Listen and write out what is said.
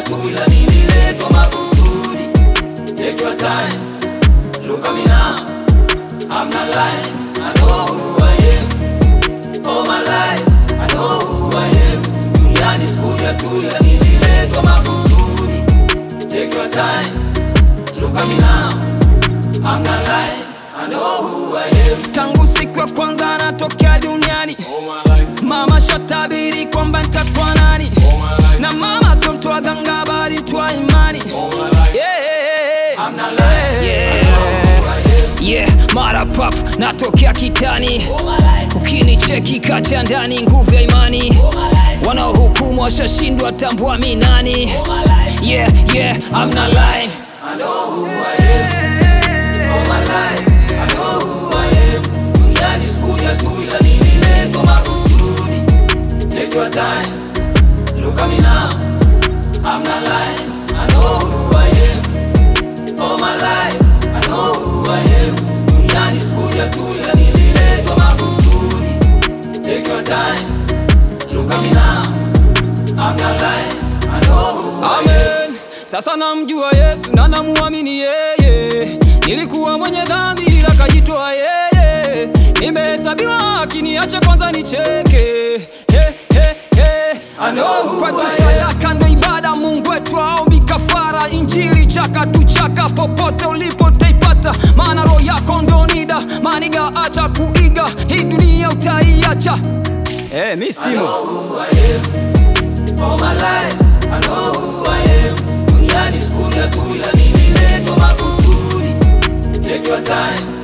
tu ila nililetwa makusudi. Take your time, look at me now. I'm not lying, I know who I am. All my life, I know who I am. Duniani sikuja tu ila nililetwa makusudi. Take your time, look at me now. I'm not lying, I know who I am. Tangu siku ya kwanza anatokea duniani, All my life, mama shatabiri kwamba nitakuwa nani, all my life, na mama sio mtu wa ganga, bali mtu wa imani. all my life. Yeah. I'm not lying, I know who I am. Yeah, mara pap natokea kitani, All my life, ukinicheki kacha ndani, nguvu ya imani. all my life, Wanaohukumu washashindwa, tambua mi nani. all my life. Yeah, yeah, I'm not lying. I know who I am. All my life, I know who I am. Duniani sikuja tu ila nililetwa makusudi. Take your time, look at me now. I'm not lying, I know who I am. All my life, I know who I am. Duniani sikuja tu ila nililetwa makusudi. Take your time, look at me now. I'm not lying, I know who I am. Amen. Sasa namjua Yesu na namuamini yeye. Nilikuwa mwenye dhambi ila kajitoa yeye. Nimehesabiwa haki, niache kwanza nicheke. He, he, he. I know who Kwetu I am. sadaka ndo ibada, Mungu wetu aombi kafara. Injili chaka tu chaka, popote ulipo utaipata, maana roho yako ndo nida. Maniga, acha kuiga, hii dunia utaiacha. Eh, mi I simo know who I am. All my life, I know who I am. Duniani sikuja tu ila nililetwa makusudi. Take your time,